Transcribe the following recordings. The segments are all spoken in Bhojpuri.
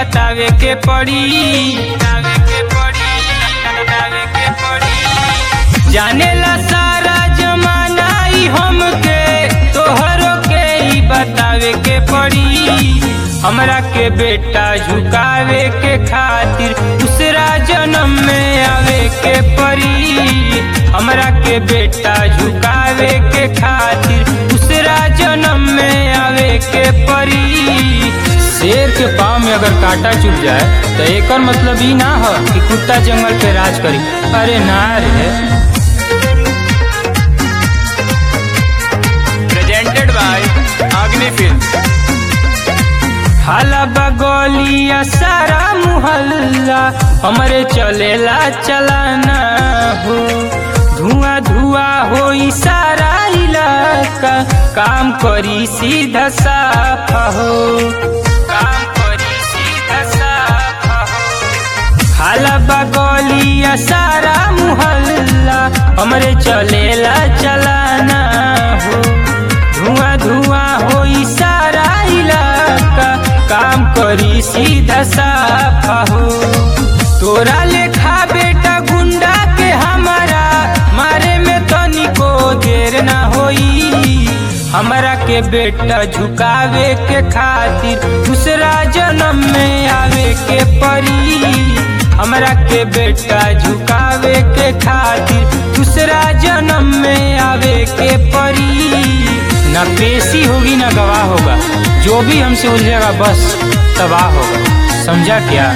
बतावे के पड़ी बतावे के पड़ी बतावे के पड़ी जानेला सारा जमाना ई हमके तोहरो के ई बतावे के पड़ी हमरा के बेटा झुकावे के खातिर दूसरा जन्म में आवे के पड़ी हमरा के बेटा झुकावे के खातिर दूसरा जन्म में आवे के पड़ी शेर के पाँव में अगर कांटा चुभ जाए तो एकर मतलब ई ना हो कि कुत्ता जंगल पे राज करी अरे ना रे presented by Agni Films. हाला बगोलिया सारा मुहल्ला हमरे चलेला चलाना हो धुआं धुआं हो सारा इलाका काम करी सीधा साफा हो काम करी सीधा साफा हो हाला बगोलिया सारा मुहल्ला हमरे चलेला चलाना हो धुआं धुआं हो सारा इलाका काम करी सीधा साफा हो तोरा लेखा बेटा गुंडा के हमारा मारे में तनिको देर ना होई हमरा के बेटा झुकावे के खातिर दूसरा जन्म में आवे के पड़ी हमरा के बेटा झुकावे के खातिर दूसरा जन्म में आवे के पड़ी ना पेशी होगी ना गवाह होगा जो भी हमसे उलझेगा बस तबाह होगा समझा क्या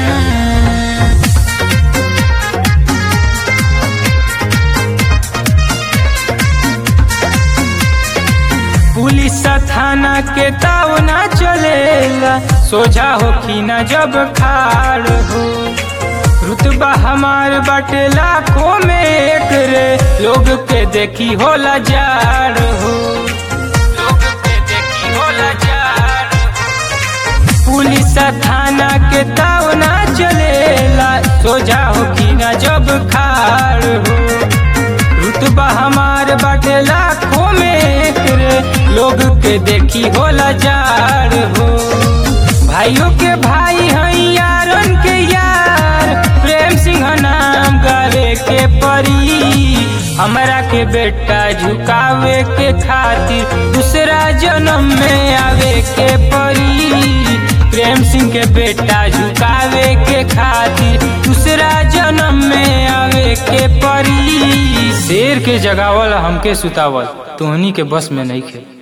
पुलिस थाना के ताव ना चलेला सोझा हो कि ना जब खाड़ हो रुतबा हमार बाटे लाखों में एक रे लोग के देखी होला जाड़ हो लोग के देखी होला जाड़ हो। पुलिस थाना के ताव ना चलेला सोझा हो कि ना जब खाड़ हो रुतबा हमार बाटे लाखों में एक रे लोग के देखी होला जाड़ हो भाइयों के भाई हैं यारन के यार प्रेम सिंह नाम गावे के परी हमरा के बेटा झुकावे के खातिर दूसरा जन्म में आवे के परी प्रेम सिंह के बेटा झुकावे के खातिर दूसरा जन्म में आवे के परी शेर के जगावल हमके सुतावल तोहनी के बस में नहीं खे